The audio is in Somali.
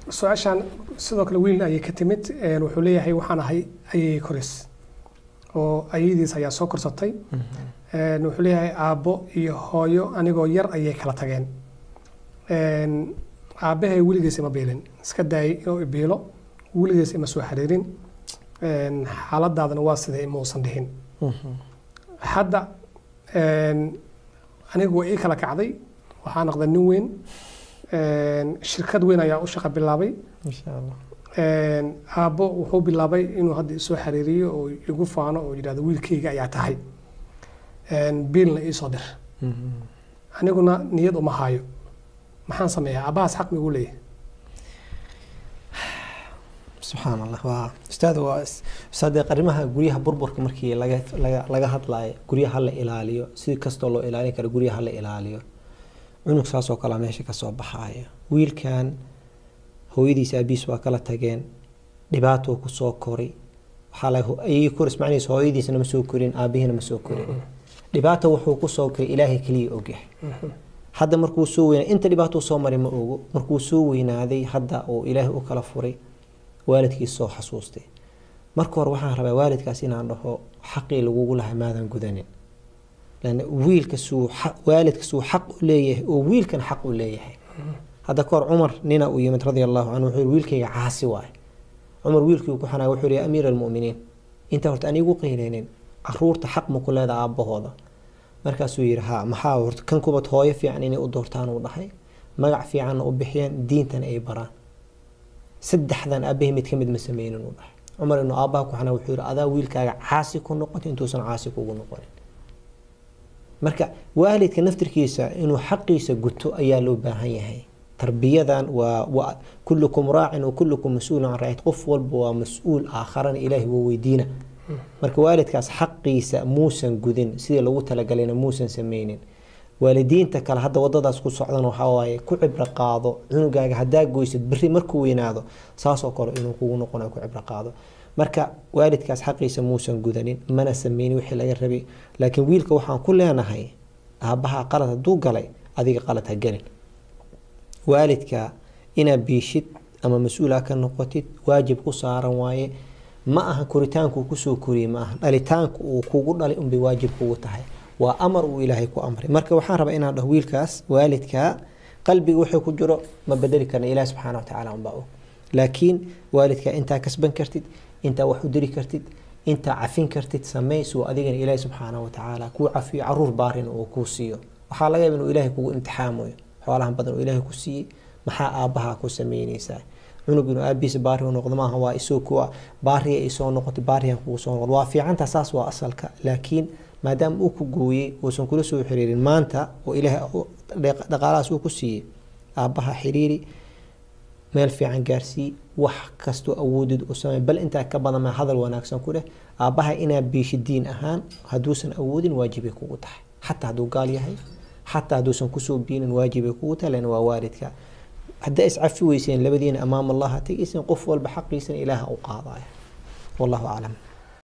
su-aashaan sidoo kale wiil ayay ka timid een, wuxuu leeyahay waxaan ahay ayay koris oo ayadiis ayaa soo korsatay Een, wuxuu leeyahay aabbo iyo hooyo anigoo yar ayay kala tageen Een, aabbahay weligiis ima biilin iska daayay inuu ibiilo weligiis ima soo xiriirin Een, xaaladaadana waa sidee ima uusan dhihin hadda een, anigu waa ii kala kacday waxaa noqday nin weyn Een, shirkad weyn ayaa u shaqo bilaabay insha allah Een, aabbo wuxuu bilaabay inuu hadda isoo xiriiriyo oo igu faano oo yidhahdo wiilkayga ayaa tahay Een, biilna iisoo dir aniguna niyad uma haayo maxaan sameeyaa aabbahaas xaq migu leeyahay subxaan allah waa ustaad waa ustaad arrimaha guryaha burburka markii laga laga laga hadlayo guryaha la ilaaliyo si kastoo loo ilaalin karo guryaha la ilaaliyo cunug saas oo kale meesha kasoo baxaaya wiilkan hooyadiis aabiis waa kala tageen dhibaatuu kusoo koray waxaa laga ayay kor ismacnaysa hooyadiisna ma soo korin aabihiina ma soo korin dhibaata wuxuu kusoo koray ilaahay keliya ogyahay hadda markuu soo weynaa inta dhibaatuu soo maray ma ogo markuu soo weynaaday hadda uu ilaahay u kala furay waalidkiis soo xasuustay marka hore waxaan rabaa waalidkaas inaan dhaho xaqii lagugu lahaa maadan gudanin lan wiilka suu waalidka suu xaq u leeyahay oo wiilkan xaq u leeyahay hadda kahor cumar nina uu yimid radia allahu canhu wuxuu yihi wiilkayga caasi waaye cumar wiilkii ku xanaay wuxuu yihi ya amiira almu'miniin inta horta anigu qiinaynin caruurta xaq ma ku leedaha aabbahooda markaasuu yihi ha maxaa horta kan kubad hooyo fiican inay u doortaan uu dhahay magac fiicanna u bixiyeen diintana ay baraan saddexdan aabbahay mid ka mid ma sameynin uu dhahay cumar inuu aabbaha ku xanaa wuxuu yihi adaa wiilkaaga caasi ku noqotay intuusan caasi kugu noqonin marka waalidka naftirkiisa inuu xaqiisa guto ayaa loo baahan yahay tarbiyadan waa waa kullukum raacin wa kullukum mas-uulun can raacid qof walba waa mas-uul aakharana ilaahay waa weydiina marka waalidkaas xaqiisa muusan gudin sidii lagu talagalayna muusan sameynin waalidiinta kale hadda wadadaas ku socdan waxaa waaye ku cibro qaado cunugaaga haddaa goysid beri markuu weynaado saasoo kale inuu kugu noqonayo ku cibro qaado marka waalidkaas xaqiisa muusan gudanin mana sameynin wixii laga rabay laakiin wiilka waxaan ku leenahay aabbaha qalad hadduu galay adiga qalad ha gelin waalidka inaad biishid ama mas-uula ka noqotid waajib ku saaran waaye ma aha koritaanku kusoo koriyey ma aha dhalitaanku uu kugu dhalay unbay waajib kugu tahay waa amar uu ilaahay ku amray marka waxaan rabaa inaan dhaho wiilkaas waalidka qalbiga wuxuu ku jiro ma bedeli karna ilaah subxaana watacaala unbaa og laakiin waalidka intaa kasban kartid intaa wax u diri kartid intaa cafin kartid samey suu adigana ilaahi subxaana watacaala kuu cafiyo caruur baarin uu kuu siiyo waxaa laga yaaba inuu ilaahay kugu imtixaamayo xoolahan badan uu ilaahay ku siiyey maxaa aabbaha ku sameyneysaa cunug inuu aabihiisa baari u noqdo maaha waa isoo kuwa baariya ay soo noqotay baariyan kugu soo noqdo waa fiicanta saas waa asalka laakiin maadaama uu ku gooyey uusan kula soo xiriirin maanta oo ilaahay dhaqaalahaas uu ku siiyey aabbaha xiriiri meel fiican gaarsii wax kastoo awoodid u samey bal intaa ka badan ma hadal wanaagsan ku dheh aabbaha inaad biishi diin ahaan hadduusan awoodin waajibay kugu tahay xataa hadduu gaal yahay xataa hadduusan kusoo biinin waajibay kugu tahay lan waa waalidka haddaa iscafi weyseen labadiina amaam allaha tegayseen qof walba xaqiisana ilaaha u qaadaya wallahu aclam